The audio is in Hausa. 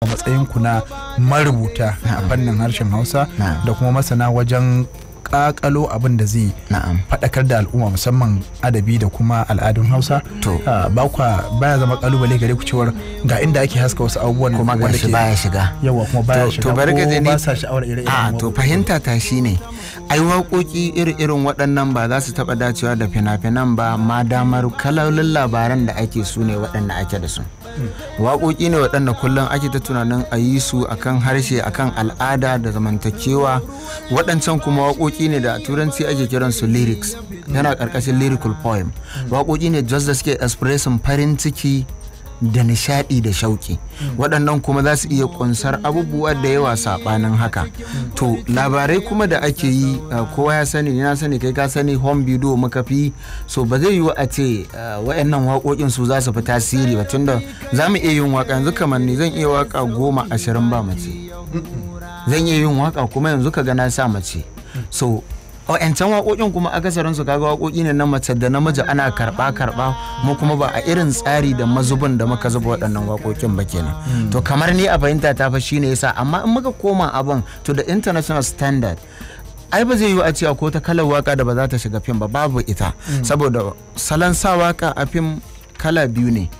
a matsayinku na marubuta a fannin harshen hausa Na'am. da kuma masana wajen kakalo abin da zai na'am faɗakar da al'umma musamman adabi da kuma al'adun hausa To. Ah, ba kwa baya zama kalubale gare ku cewar ga inda ake haska wasu abubuwan kuma wanda gashi ke- baya shiga yawa kuma baya To- shiga to bari ka ko ji ni- ba sa sha'awar ire-iren a to waƙoƙi. fahimta ta shine ai waƙoƙi iri-irin waɗannan ba za su taɓa dacewa da fina-finan ba ma damar kalolin labaran da ake su ne waɗanda ake da su waƙoƙi ne waɗanda kullum ake ta tunanin a yi su akan harshe akan al'ada da zamantakewa waɗancan kuma waƙoƙi ne da a turanci ake kiran su lyrics yana ƙarƙashin lyrical poem waƙoƙi ne just da suke expressing farin ciki da nishaɗi da shauƙi waɗannan kuma za su iya ƙunsar abubuwa da yawa saɓanin haka to labarai kuma da ake yi uh, kowa ya sani ni na sani kai ka sani home video muka fi so ba zai yiwu a ce uh, waɗannan waƙoƙin su za su fi tasiri ba tunda za mu iya yin waƙa yanzu kamar ni zan iya waƙa goma ashirin ba mace zan iya yin waƙa kuma yanzu ka ga na sa mace so wa'yancan waƙoƙin kuma akasarin su kaga waƙoƙi ne na mace da namiji ana karɓa karɓa mu kuma ba a irin tsari da mazubin da muka zuba waɗannan waƙoƙin ba kenan to kamar ni a fahimta ta fa shine yasa amma in muka koma abin to the international standard ai ba zai yiwu a cewa ko ta kalar waka da ba za ta shiga fim ba babu ita saboda salon sa waka a fim kala biyu ne